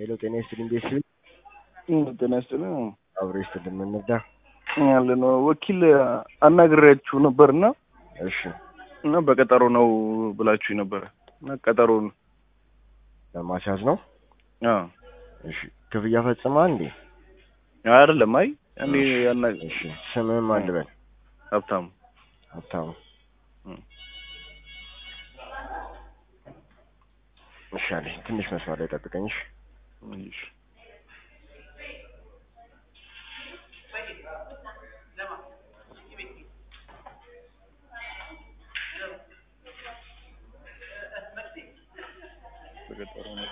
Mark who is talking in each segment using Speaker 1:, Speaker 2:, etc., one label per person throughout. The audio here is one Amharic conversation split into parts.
Speaker 1: ሄሎ ጤና ይስጥልኝ ቤተሰብ
Speaker 2: ጤና ይስጥልኝ።
Speaker 1: አብሮ ይስጥልኝ ምን እንርዳ?
Speaker 2: ያለ ነው ወኪል አናግሬያችሁ ነበርና
Speaker 1: እሺ
Speaker 2: እና በቀጠሮ ነው ብላችሁ ነበረ እና ቀጠሮን
Speaker 1: ለማስያዝ ነው።
Speaker 2: አዎ
Speaker 1: እሺ ክፍያ ፈጽማ እንዴ?
Speaker 2: አይደለም። አይ እኔ ያና
Speaker 1: እሺ ስምህን ማን ልበል?
Speaker 2: ሀብታሙ
Speaker 1: ሀብታሙ
Speaker 2: እም።
Speaker 1: እሺ አለኝ። ትንሽ መስመር ላይ ጠብቀኝ። እሺ
Speaker 2: እሺ በቀጠሮ ነው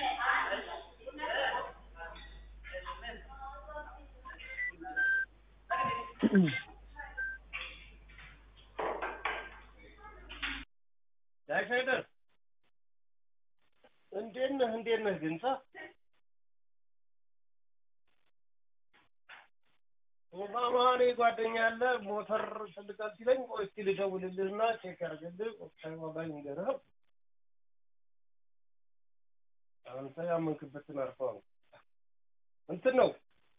Speaker 3: ዳይፌደር እንዴት ነህ? እንዴት ነህ? ግንጻ ኦባማኔ ጓደኛ አለ ሞተር ፈልጋል ሲለኝ ቆይ እስኪ ልደውልልህና ቼክ ያድርግልህ ወቅታዊ ዋጋ ይንገርህ። አንተ ያመንክበትን አርፈው እንትን ነው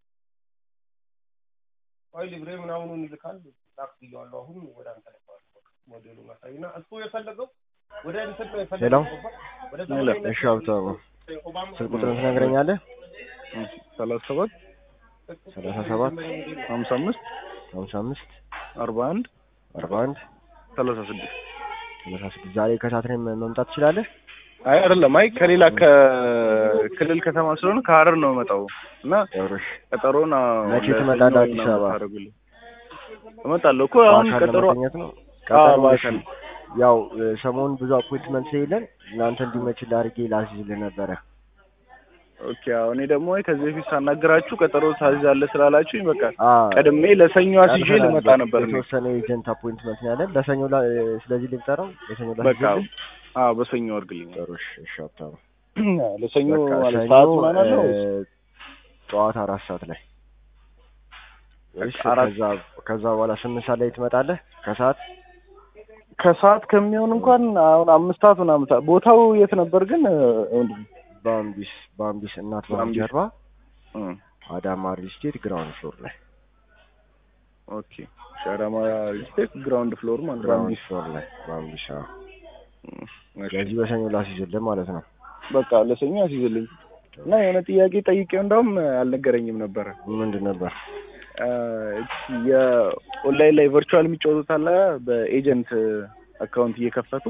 Speaker 3: ቆይ ሊብሬ ምናምኑን ይልካል ላክ ብዬዋለሁ። አሁን ወደ አንተ ልከዋል ሞዴሉን አሳይና እሱ የፈለገው ወደ እንትን ነው የፈለገው ወደ ዘመናዊነት
Speaker 1: እሺ ሀብታሙ
Speaker 3: ኦባማ
Speaker 1: ስልክ ቁጥርን ትነግረኛለህ?
Speaker 2: ሰላሳ ሰባት
Speaker 1: ሰላሳ ሰባት
Speaker 2: ሀምሳ አምስት
Speaker 1: ሀምሳ አምስት
Speaker 2: አርባ አንድ
Speaker 1: አርባ አንድ
Speaker 2: ሰላሳ ስድስት
Speaker 1: ሰላሳ ስድስት ዛሬ ከሰዓት ላይ መምጣት ትችላለህ?
Speaker 2: አይ አይደለም። አይ ከሌላ ከክልል ከተማ ስለሆነ ከሀረር ነው የመጣው እና
Speaker 1: ያውሮሽ
Speaker 2: ቀጠሮን አዎ፣
Speaker 1: መቼ
Speaker 2: ለሰኞ
Speaker 1: ትመጣለህ አዲስ
Speaker 2: ምናምን
Speaker 1: አበባ?
Speaker 2: ታደርጉልኝ። እመጣለሁ እኮ አሁን
Speaker 1: በአካል
Speaker 2: ቀጠሮ
Speaker 1: ለመገኘት ነው።
Speaker 2: አዎ፣
Speaker 1: ቀጠሮ እሺ።
Speaker 2: በአካል
Speaker 1: ያው እ፣ ሰሞኑን ብዙ አፖይንትመንት ስለሌለን እናንተ እንዲመችልህ አድርጌ ላስይዝልህ ነበረ።
Speaker 2: ኦኬ። አዎ እኔ ደግሞ ከዚህ በፊት ሳናገራችሁ ቀጠሮ ታዝዛለህ ስላላችሁኝ በቃ
Speaker 1: አ፣
Speaker 2: ቀድሜ ለሰኞ አስይዤ
Speaker 1: ቀርተናል።
Speaker 2: ልመጣ ነበር እኔ።
Speaker 1: የተወሰነ ኤጀንት አፖይንትመንት ነው ያለን ለሰኞ ላ- እ፣ ስለዚህ ልንጠራው ለሰኞ
Speaker 2: በቃ
Speaker 1: ላስይዝልህ።
Speaker 2: አዎ በሰኞ አድርግልኝ።
Speaker 1: ጥሩ እሺ፣ እሺ ሀብታሙ
Speaker 2: ለሰኞ
Speaker 1: በቃ
Speaker 2: ማለት
Speaker 1: ሰኞ
Speaker 2: ሰዓት ምናምን አለው
Speaker 1: እ፣ ጠዋት አራት ሰዓት ላይ ወይስ
Speaker 2: በቃ አራት-
Speaker 1: ከዛ ከዛ በኋላ ስምንት ሰዓት ላይ ትመጣለህ? ከሰዓት
Speaker 2: ከሰዓት ከሚሆን እንኳን አሁን አምስት ሰዓት ምናምን ሰዓት ቦታው የት ነበር ግን እ፣ ወንድም?
Speaker 1: ባምቢስ ባምቢስ እናት ባንክ
Speaker 2: ባምቢስ።
Speaker 1: ጀርባ
Speaker 2: እ፣
Speaker 1: አዳማ ሪል ስቴት ግራውንድ ፍሎር ላይ
Speaker 2: ኦኬ ሻራማ ስቴት ግራውንድ ፍሎር ማለት
Speaker 1: ግራውንድ
Speaker 2: ባምቢስ።
Speaker 1: ፍሎር ላይ ባምቢስ። አዎ
Speaker 2: እ፣ እሺ።
Speaker 1: ስለዚህ በሰኞ ላስይዝልህ ማለት ነው።
Speaker 2: በቃ ለሰኞ አስይዝልኝ እና የሆነ ጥያቄ ጠይቄው እንደውም አልነገረኝም ነበረ።
Speaker 1: ምንድን ነበር?
Speaker 2: አ፣ እቺ የኦንላይን ላይ ቨርቹዋል የሚጫወቱት አለ በኤጀንት አካውንት እየከፈቱ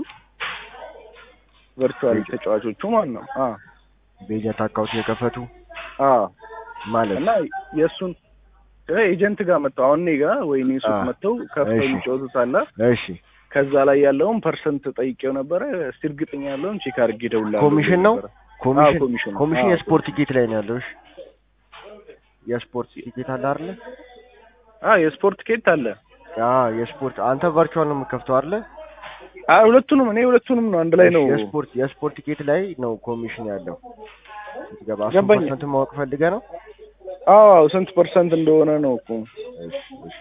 Speaker 2: ቨርቹዋል
Speaker 1: ኤጀንት?
Speaker 2: ተጫዋቾቹ ማለት ነው። አ
Speaker 1: በኤጀንት አካውንት የከፈቱ
Speaker 2: አ
Speaker 1: ማለት
Speaker 2: እና የእሱን ኤጀንት ጋር መጥተው አሁን እኔ ጋር ወይ እኔ ሱቅ
Speaker 1: አ፣
Speaker 2: መጥተው ከፍተው
Speaker 1: እሺ።
Speaker 2: የሚጫወቱት አለ
Speaker 1: እሺ
Speaker 2: ከዛ ላይ ያለውን ፐርሰንት ጠይቄው ነበረ። እስቲ እርግጠኛ ያለውን ቼክ አድርጌ እደውላለሁ።
Speaker 1: ኮሚሽን ነው?
Speaker 2: ነበረ።
Speaker 1: ኮሚሽን
Speaker 2: ኮሚሽን ነው።
Speaker 1: ኮሚሽን
Speaker 2: አዎ፣
Speaker 1: የስፖርት ቲኬት ላይ ነው ያለው። እሺ የስፖርት ቲኬት አለ አይደለ?
Speaker 2: አ የስፖርት ኬት አለ።
Speaker 1: አ የስፖርት አንተ ቨርቹዋል ነው የምከፍተው አይደለ?
Speaker 2: አ ሁለቱንም እኔ ሁለቱንም ነው አንድ ላይ ነው።
Speaker 1: እሺ፣ የስፖርት የስፖርት ቲኬት ላይ ነው ኮሚሽን ያለው። ስትገባ አስር
Speaker 2: ገባኝ።
Speaker 1: ፐርሰንት ማወቅ ፈልገህ ነው?
Speaker 2: አዎ ስንት ፐርሰንት እንደሆነ ነው እኮ
Speaker 1: እሺ እሺ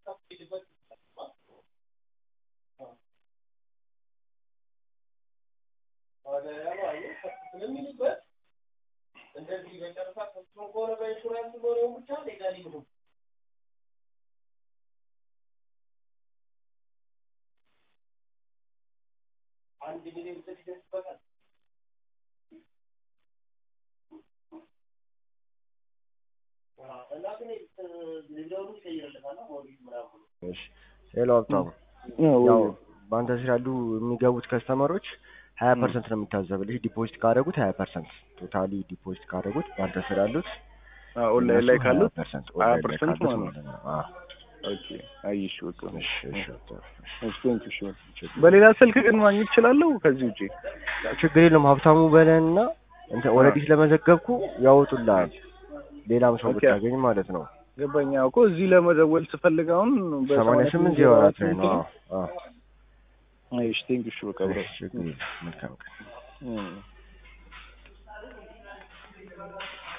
Speaker 3: ስለሚልበት እንደዚህ በጨረታ ፈጽሞ ከሆነ በኢንሹራንስ ሆነ ብቻ ሌጋሊ ነው አንድ ሚሊዮን ብር ይደርስበታል። እና ግን ሌላውን ይቀይርለታል ሞዴል ምናምን
Speaker 1: እሺ ሄሎ ሀብታሙ
Speaker 2: አዎ፣
Speaker 1: ያው
Speaker 2: ወይ-
Speaker 1: በአንተ ስር ያሉ የሚገቡት ከስተመሮች ሀያ ፐርሰንት ነው የሚታዘብልህ ዲፖዚት ካደረጉት ሀያ ፐርሰንት ቶታሊ ዲፖዚት ካደረጉት በአንተ ስር ያሉት
Speaker 2: አ ኦንላይን ላይ ካሉት
Speaker 1: ፐርሰንት
Speaker 2: ሀያ
Speaker 1: ኦንላይን ላይ
Speaker 2: ፐርሰንት
Speaker 1: ካሉት
Speaker 2: ማለት
Speaker 1: ማለት ነው። አዎ
Speaker 2: ኦኬ አይሽ በቃ
Speaker 1: እሺ እሺ ሀብታሙ
Speaker 2: እሺ ቴንክ ዩ ሹር በሌላ ስልክ ግን ማግኘት እችላለሁ ከዚህ ውጪ
Speaker 1: ችግር የለም ሀብታሙ በለንና እንትን ኦልሬዲ ስለመዘገብኩ ያወጡልሃል ሌላም ሰው
Speaker 2: ኦኬ።
Speaker 1: ብታገኝ ማለት ነው
Speaker 2: ገባኛ እኮ እዚህ ለመደወል ስፈልግ አሁን
Speaker 1: ሰማንያ ስምንት ዜሮ አራት ላይ ነው አዎ አዎ
Speaker 2: አይሽ ቴንክ ዩ ሹር በቃ ብሮ
Speaker 1: እሺ ችግር የለም መልካም ቀን
Speaker 2: እም